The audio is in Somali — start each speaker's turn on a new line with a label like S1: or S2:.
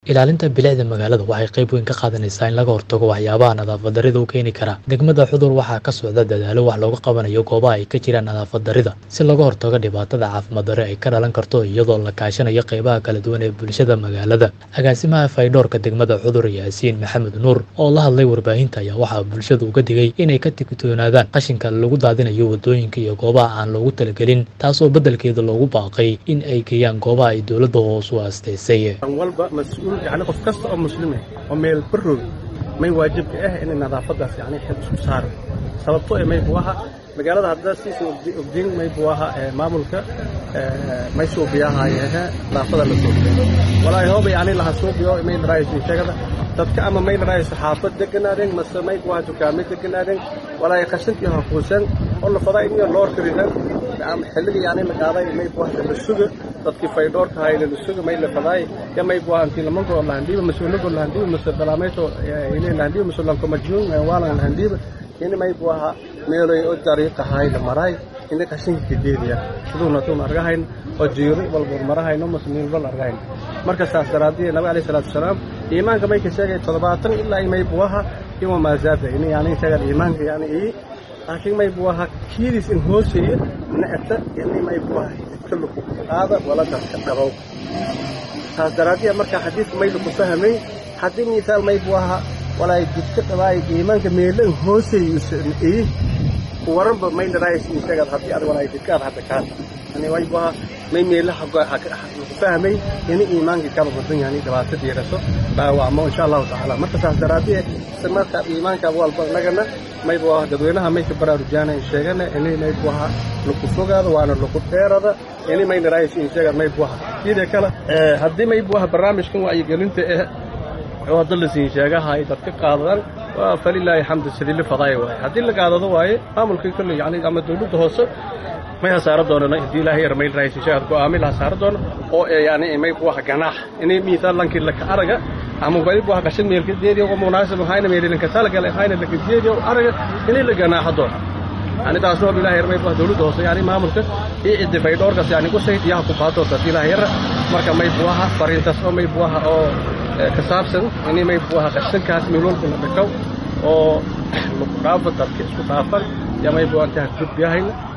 S1: ilaalinta bilicda magaalada waxay qayb weyn ka qaadanaysaa in laga hortago waxyaabaha nadaafad darrida u keeni kara degmada xudur waxaa ka socda dadaalo wax looga qabanayo goobaha ay ka jiraan nadaafad darrida si looga hortago dhibaatada caafimaad darre ay ka dhalan karto iyadoo la kaashanayo qaybaha kala duwan ee bulshada magaalada agaasimaha faydhoorka degmada xudur yaasiin maxamed nuur oo la hadlay warbaahinta ayaa waxaa bulshada uga digay inay ka digtoonaadaan qashinka lagu daadinayo wadooyinka iyo goobaha aan loogu talagelin taasoo beddelkeeda loogu baaqay in ay geeyaan goobaha ay dowladda hoos u aastaysay
S2: walba mas-uul yani qof kasta oo muslim ah oo meel barroog may waajibka ah inay nadaafadaas yani xil isku saaro sababto ee may buu ahaa magaalada hadda siisa ogdiin may buu ahaa maamulka may suubiyahayahe nadaafada la suubiyo walaahi hooba yani laha suubiyo may dharaayso sheegada dadka ama may dharaayso xaafad deganaadeen mase may buu ahaa dukaamay deganaadeen walaahi qashintii hakuusan oo la fadaa in loo kariran ama xilliga yani la qaaday may buu ahaa la suga dadkii faydhoorka hayna la suga may la fadaay ya may buu ahaa intii lamanko lahandiiba mas-uulago lahandiiba mase balaamayto ile lahandiiba mase lanko majnuun waalan lahandiiba ini may buu ahaa meeloy oo dariiqa hay la maraay ini qashinka kadeediya siduuna tuun argahayn oo jiiro walbur marahayno mase miilbal argahayn marka saas daraadii nabi alayhi salaatu wasalaam iimaanka may ka sheegay toddobaatan ilaa may buu ahaa ima maazaada ini yani isagan iimaanka yani ii laakiin may buu ahaa kiidis in hooseeya na'ata ini may buu ahaa iska luku qaada wala dadka dhabow saas daraadiya marka xadiidka may laku fahmay haddii misaal may buu ahaa walaay jidka dhabaay iimaanka meelan hooseeya waranba may dharaayas isagaad haddii ad walaay jidkaad hadda kaa yani way buu ahaa may meelaha laku fahmay ini iimaankii kala badan yani dhibaato diiraso dhaawacmo insha allahu tacaala marka saas daraadiye marka iimaanka walba nagana may buu ahaa dadweynaha may ka baraarujaana sheegana ini may buu ahaa laku fogaado waana laku dheerada ini may dharaayas isaga may buu ahaa sidee kale haddii may buu ahaa barnaamijkan wacyigelinta eh oo hadda la siin sheegahay dadka qaadadaan waa falilaahi xamdu sidii la fadaaya waaye haddii la qaadado waaye maamulkii kolley yani ama dawladda hoose may hasaaro doonana haddii ilaahay yar may raaysi sheegad go'aami la hasaaro doono oo yani may buu ahaa ganaax inay miisaal lankii laka araga ama bari buu ahaa qashin meelka deediya oo munaasib ahayna meelilinka talagala ahayna laka deediya oo araga inay la ganaaxo doono yani taasoo ilaahay yar may buu dawladda hoose yani maamulka iyo ciddi faydhoorkaas yani ku sayd iyaha ku qaado haddii ilaahay yara marka may buu ahaa fariintaas oo may buu ahaa oo ka saabsan ini may buu ahaa qashinkaas miloolka la dhakaw oo laku dhaafa dadka isku dhaafan yaa may buu antaha gudbiyahayna